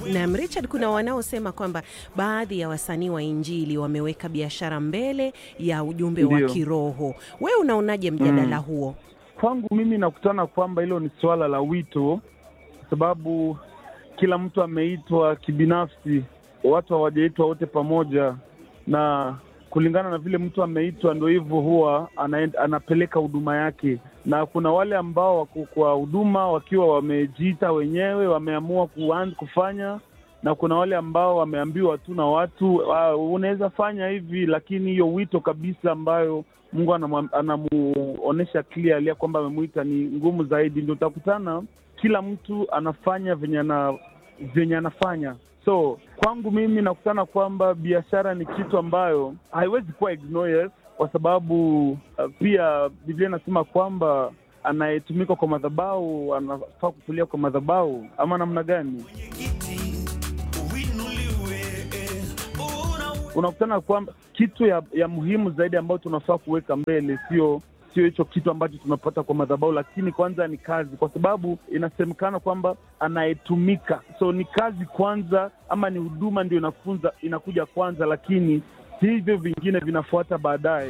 Naam, Richard, kuna wanaosema kwamba baadhi ya wasanii wa Injili wameweka biashara mbele ya ujumbe wa Ndio. kiroho. Wewe unaonaje mjadala huo? Kwangu mimi nakutana kwamba hilo ni suala la wito, kwa sababu kila mtu ameitwa kibinafsi, watu hawajaitwa wote pamoja, na kulingana na vile mtu ameitwa, ndo hivyo huwa anaenda, anapeleka huduma yake, na kuna wale ambao wako kwa huduma wakiwa wamejiita wenyewe, wameamua kuanza kufanya na kuna wale ambao wameambiwa tu na watu uh, unaweza fanya hivi, lakini hiyo wito kabisa ambayo Mungu anamwa- anamuonesha clearly ya kwamba amemwita ni ngumu zaidi. Ndio utakutana kila mtu anafanya venye ana venye anafanya. So kwangu mimi nakutana kwamba biashara ni kitu ambayo haiwezi kuwa ignored, kwa sababu uh, pia Biblia inasema kwamba anayetumika kwa madhabahu anafaa kutulia kwa madhabahu, ama namna gani? unakutana kwamba kitu ya, ya muhimu zaidi ambayo tunafaa kuweka mbele sio sio hicho kitu ambacho tunapata kwa madhabahu, lakini kwanza ni kazi, kwa sababu inasemekana kwamba anayetumika, so ni kazi kwanza, ama ni huduma ndio inafunza inakuja kwanza, lakini hivyo vingine vinafuata baadaye.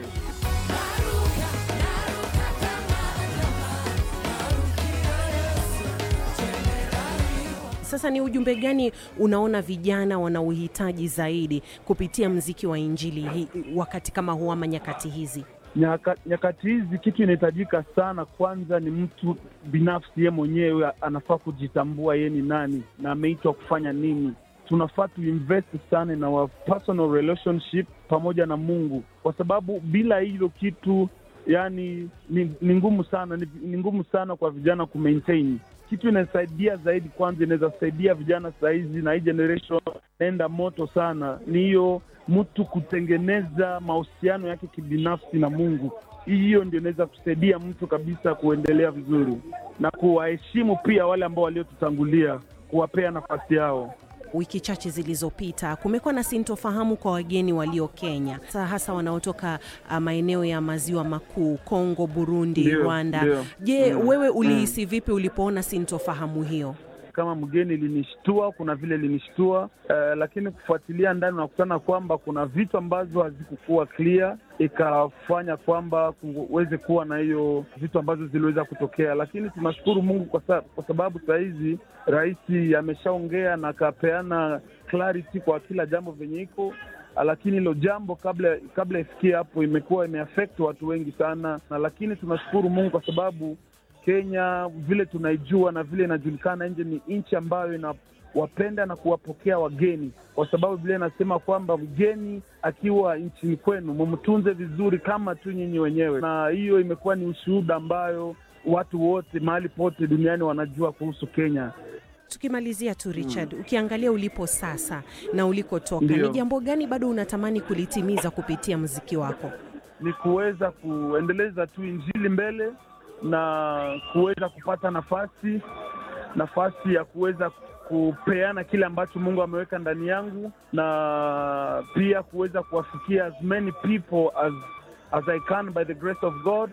Sasa ni ujumbe gani unaona vijana wanauhitaji zaidi kupitia mziki wa Injili hii wakati kama huu ama nyakati hizi? Nyaka, nyakati hizi kitu inahitajika sana, kwanza ni mtu binafsi, ye mwenyewe anafaa kujitambua ye ni nani na ameitwa kufanya nini. Tunafaa tuinvest sana in our personal relationship pamoja na Mungu, kwa sababu bila hilo kitu yani ni, ni ngumu sana ni, ni ngumu sana kwa vijana kumaintain kitu inasaidia zaidi. Kwanza inaweza saidia vijana sahizi na hii generation naenda moto sana, ni hiyo mtu kutengeneza mahusiano yake kibinafsi na Mungu. Hiyo ndio inaweza kusaidia mtu kabisa kuendelea vizuri na kuwaheshimu pia wale ambao waliotutangulia, kuwapea nafasi yao. Wiki chache zilizopita kumekuwa na sintofahamu kwa wageni walio Kenya, Sa- hasa wanaotoka ah, maeneo ya maziwa makuu, Kongo, Burundi, Ndio, Rwanda. ndio. Je, Mm, wewe ulihisi vipi ulipoona sintofahamu hiyo? kama mgeni linishtua, kuna vile linishtua eh, lakini kufuatilia ndani unakutana kwamba kuna vitu ambazo hazikukuwa clear, ikafanya kwamba kuweze kuwa na hiyo vitu ambazo ziliweza kutokea, lakini tunashukuru Mungu kwa, sa, kwa sababu saa hizi rais ameshaongea na akapeana clarity kwa kila jambo venye iko lakini hilo jambo kabla kabla ifikie hapo imekuwa imeaffect watu wengi sana, na lakini tunashukuru Mungu kwa sababu Kenya vile tunaijua na vile inajulikana nje, ni nchi ambayo inawapenda na kuwapokea wageni, kwa sababu vile inasema kwamba mgeni akiwa nchini kwenu mumtunze vizuri kama tu nyinyi wenyewe, na hiyo imekuwa ni ushuhuda ambayo watu wote mahali pote duniani wanajua kuhusu Kenya. Tukimalizia tu Richard, ukiangalia ulipo sasa na ulikotoka, Ndio. ni jambo gani bado unatamani kulitimiza kupitia mziki wako? ni kuweza kuendeleza tu injili mbele na kuweza kupata nafasi nafasi ya kuweza kupeana kile ambacho Mungu ameweka ndani yangu na pia kuweza kuwafikia as many people as as I can by the grace of God.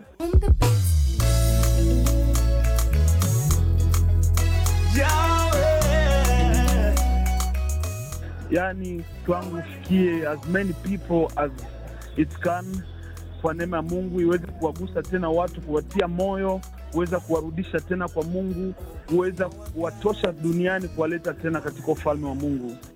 Yani kwangu ufikie as many people as it can kwa neema ya Mungu iweze kuwagusa tena watu, kuwatia moyo, kuweza kuwarudisha tena kwa Mungu, kuweza kuwatosha duniani, kuwaleta tena katika ufalme wa Mungu.